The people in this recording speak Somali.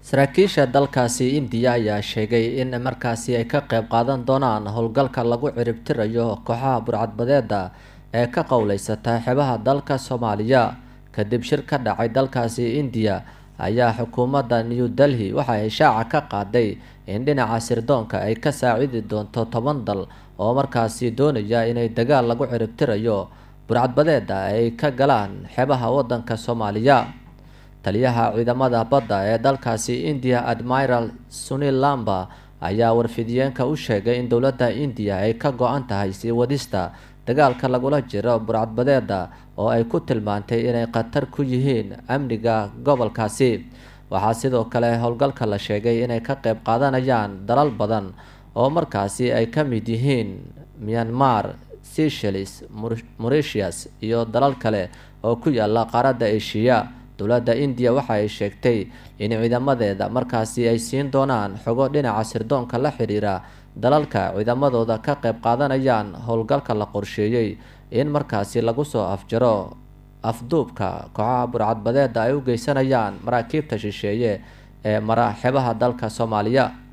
saraakiisha dalkaasi indiya ayaa sheegay in markaasi ay ka qeyb qaadan doonaan howlgalka lagu ciribtirayo kooxaha burcadbadeeda ee ka qowleysata xebaha dalka soomaaliya kadib shir ka dhacay dalkaasi indiya ayaa xukuumadda new delhi waxa ay shaaca ka qaaday in dhinaca sirdoonka ay ka saacidi doonto toban dal oo markaasi doonaya inay dagaal lagu ciribtirayo burcadbadeeda ay ka galaan xebaha wadanka soomaaliya taliyaha ciidamada badda ee dalkaasi indiya admiral sunil lamba ayaa warfidiyeenka u sheegay in dowladda indiya ay ka go-an tahay sii wadista dagaalka lagula jiro burcadbadeeda oo ay ku tilmaantay inay khatar ku yihiin amniga gobolkaasi waxaa sidoo kale howlgalka la sheegay inay ka qeyb qaadanayaan dalal badan oo markaasi ay ka mid yihiin myanmar seychelles mauritius iyo dalal kale oo ku yaala qaaradda eshiya dowladda indiya waxa ay sheegtay in ciidamadeeda markaasi ay siin doonaan xogo dhinaca sirdoonka la xiriira dalalka ciidamadooda ka qeyb qaadanayaan howlgalka la qorsheeyey in markaasi lagu soo afjaro afduubka kooxaha burcadbadeeda ay u geysanayaan maraakiibta shisheeye ee mara xebaha dalka soomaaliya